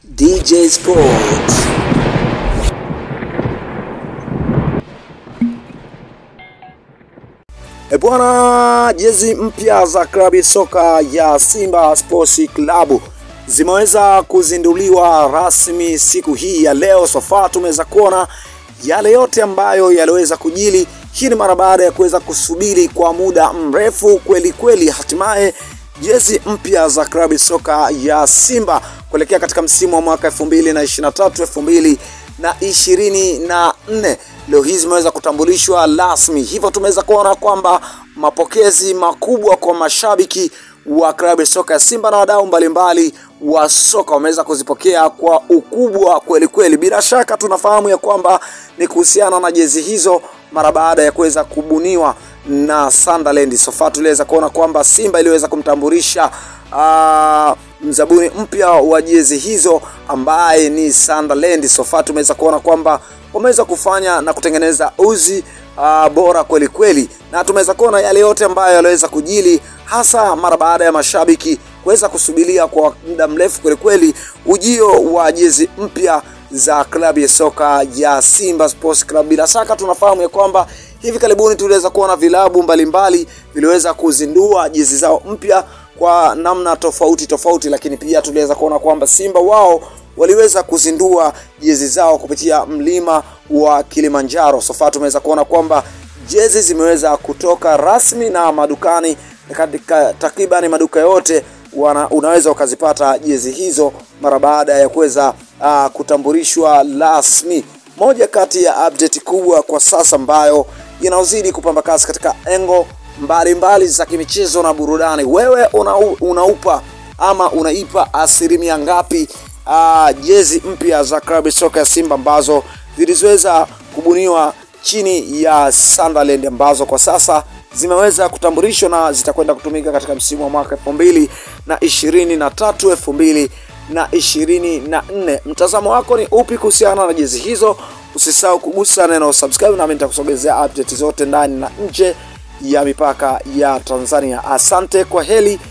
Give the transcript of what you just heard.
DJ Sports. E bwana, jezi mpya za klabu ya soka ya Simba Sports Club zimeweza kuzinduliwa rasmi siku hii ya leo. Sofa tumeweza kuona yale yote ambayo yaliweza kujili. Hii ni mara baada ya kuweza kusubiri kwa muda mrefu kweli kweli, hatimaye jezi mpya za klabu ya soka ya Simba kuelekea katika msimu wa mwaka 2023 2024 leo hii zimeweza kutambulishwa rasmi, hivyo tumeweza kuona kwamba mapokezi makubwa kwa mashabiki wa klabu ya soka ya Simba na wadau mbalimbali wa soka wameweza kuzipokea kwa ukubwa kweli kweli. Bila shaka tunafahamu ya kwamba ni kuhusiana na jezi hizo mara baada ya kuweza kubuniwa na Sunderland. Sofa tuliweza kuona kwamba Simba iliweza kumtambulisha uh, mzabuni mpya wa jezi hizo ambaye ni Sunderland. Sofa tumeweza kuona kwamba wameweza kufanya na kutengeneza uzi uh, bora kweli kweli, na tumeweza kuona yale yote ambayo yaliweza kujili hasa mara baada ya mashabiki kuweza kusubiria kwa muda mrefu kweli kweli ujio wa jezi mpya za klabu ya soka ya Simba Sports Club. Bila shaka tunafahamu ya kwamba hivi karibuni tuliweza kuona vilabu mbalimbali viliweza kuzindua jezi zao mpya kwa namna tofauti tofauti, lakini pia tuliweza kuona kwamba Simba wao waliweza kuzindua jezi zao kupitia mlima wa Kilimanjaro. Sofa tumeweza kuona kwamba jezi zimeweza kutoka rasmi na madukani katika takribani maduka yote wana, unaweza ukazipata jezi hizo mara baada ya kuweza uh, kutambulishwa rasmi. Moja kati ya update kubwa kwa sasa ambayo inaozidi kupamba kasi katika engo mbalimbali za kimichezo na burudani. Wewe una, unaupa ama unaipa asilimia ngapi uh, jezi mpya za klabu ya soka ya Simba ambazo zilizoweza kubuniwa chini ya Sunderland ambazo kwa sasa zimeweza kutambulishwa na zitakwenda kutumika katika msimu wa mwaka elfu mbili na ishirini na tatu elfu mbili na ishirini na nne. Mtazamo wako ni upi kuhusiana na jezi hizo? Usisahau kugusa neno subscribe, nami nitakusogezea update zote ndani na nje ya mipaka ya Tanzania. Asante, kwa heli